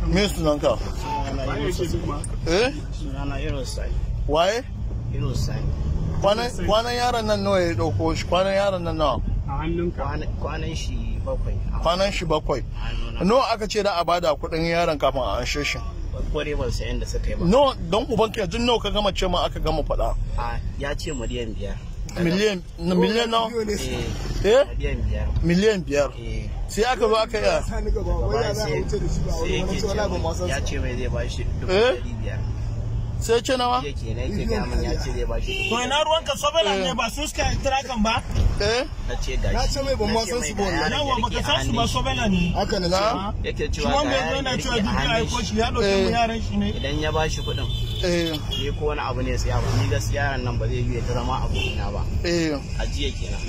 me sunanka Sunana Yunus eh Sunana Yunus Sani. waye Yunus Sani. kwanan kwanan yaron nan nawa ya dauko shi kwanan yaron nan nawa a hannunka Kwana- Kwanan shi bakwai. a kwanan shi bakwai hannuna. nawa aka ce da a bada kuɗin yaron kafin a anshe shi Ko dai ban san yadda suka yi ba. no don ubanka yanzu nawa ka gama ce ma aka gama faɗa A ya ce miliyan biyar. miliyan na miliyan nawa Eh, eh miliyan biyar. miliyan biyar Eh, sai aka zo aka yi gaba sai sai yake ce min- ya ce mai zai ba shi dubu Eh? ɗari biyar. sai ce nawa Yake ne yake gaya min ya ce zai ba shi dubu to ina ruwanka sobela ne ba su suka kira kan ba eh na ce gashi. Na ce mai ban ma Na ce san mai su ga ba yaron yawa ya baka rike san su ba hannun shi. sobela ne haka na na Yake shi cewa wanda ga ya zo yaron yana ya cewa rike dubi a hannun ko shi. shi ya Eh. dauke mu yaran shi ne Idan ya ba shi kuɗin eh ni ko wani abu ne sai abu ni gaskiya yaron nan ba zai yi ta zama abokina ba. eh A jiya kenan.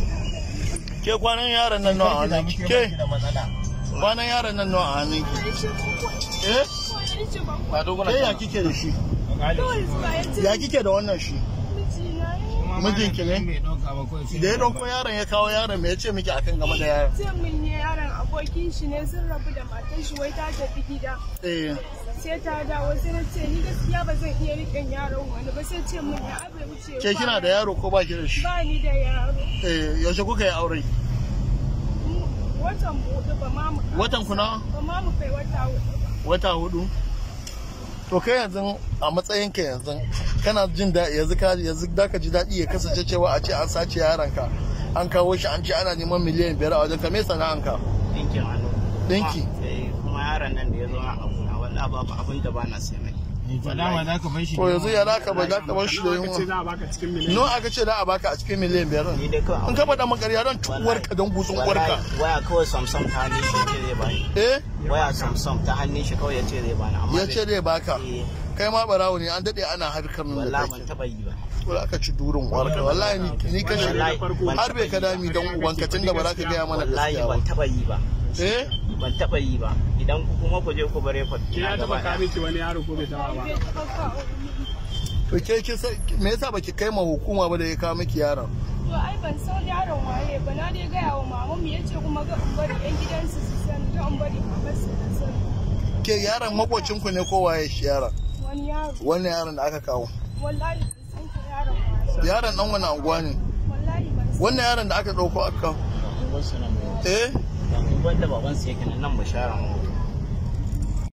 ke kwanan yaron nan nawa a hannun ki ke kwanan yaron nan nawa a hannun ki eh ke ya kike da shi ya kike da wannan shi mijinki ne da ya ɗauko yaron ya kawo yaron me ya ce miki akan game da yaron ce min ne yaron abokin shi ne sun rabu da matan shi wai ta tafi gida eh sai ta dawo sai na ce ni gaskiya ba zan iya riƙen yaron wani ba sai ce min ya abai wuce ke kina da yaro ko ba ki da shi ba ni da yaro eh yaushe kuka yi aure Mu- watan hudu ba ma mu watan ku nawa ba ma mu kai wata hudu ba wata hudu to kai yanzu a matsayin ka yanzu kana jin da yanzu ka yanzu da ka ji daɗi ya kasance cewa a ce an sace yaron ka an kawo shi an ce ana neman miliyan biyar a wajen ka me sana'an ka Dinkin hannu. Dinki? Kuma- eh, Kuma yaron nan da ya zo na abuna wallahi babu abin da ba na sai mai. to dama za ka bar shi to yanzu ya za ka ba za ka bar shi da nawa kace yunwa za a baka cikin miliyan no aka ce da a baka a cikin miliyan biyar Ni dai kawai in ka faɗa makarya don tuwar ka don gutsun uwarka Wallahi, Waya kawai Samsung ta hannun shi ce zai bani. eh Waya Samsung ta hannun shi kawai ya ce zai bani. Amma ya ce zai baka Eh, kai ma barawo ne an daɗe ana harkar nan da wallahi ban kai taɓa yi ba. to aka ci durin uwarka wallahi ni ni kashe Wallahi, ban har bai taɓa ka yi ba. dami don ubanka tunda ba za ka gaya mana Wallahi gaskiya ban ba taɓa yi ba. eh Ban taɓa yi ba. Idan ku kuma ku je ku bare fa. ke ya taba ka miki wani yaro ko bai taba ba bai taɓa kawo ni. to ke kin san me yasa baki kai ma hukuma ba da ya kawo miki yaron to ai ban san yaron waye ba na dai gaya wa mama mu yace kuma ga in bari yan gidansu su sani ga in bari mamar su ta sani ke yaron makocin ku ne ko waye shi yaron wani yaro wannan yaron da aka kawo wallahi ban san ko yaron waye yaron dan wani anguwa ne wallahi ban san wannan yaron da aka dauko aka kawo Wasu nan mu. eh Wanda babansu yake nan nan mu share mu.